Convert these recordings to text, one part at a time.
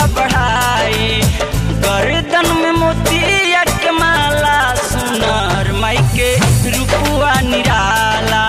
बढ़ाई गर्दन में मोतिया के माला सुनर माई के रूपुआ निराला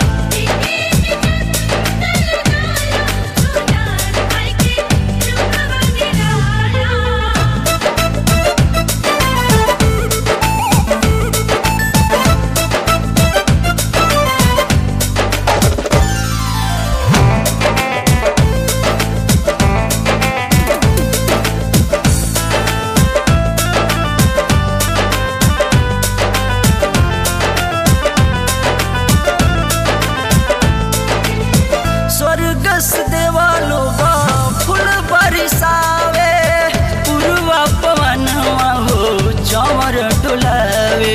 स्वर्ग से देवा लोग फूल बरसावे पूर्वा पवन हो चमर डुलावे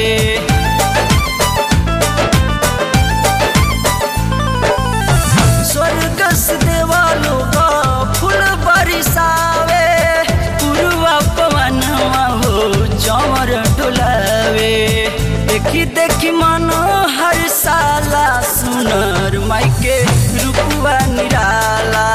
स्वर्ग से देवा लोग फूल बरसावे पूर्वा पवन हो चमर डुलावे देखी देखी मन हर साला सुनर माई के रूपुआ निराला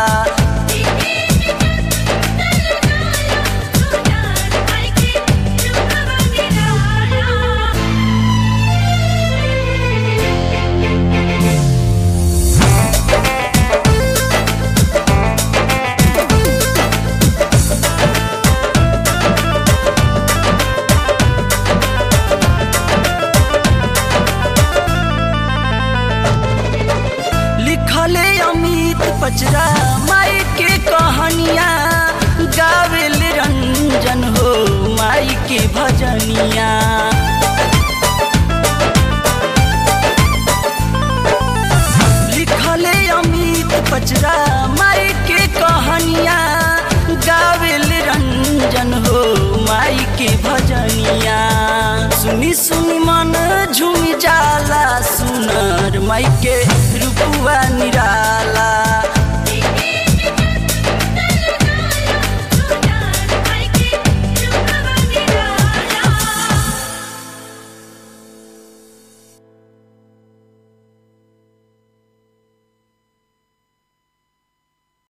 लिखले अमित पचरा माई के कहानिया गावेल रंजन हो माई के भजनिया लिखले अमित पचरा माई के कहानिया गावेल रंजन हो माई के भजनिया सुनी सुनी मन झूम जाला सुनर माई के रूपुआ निराला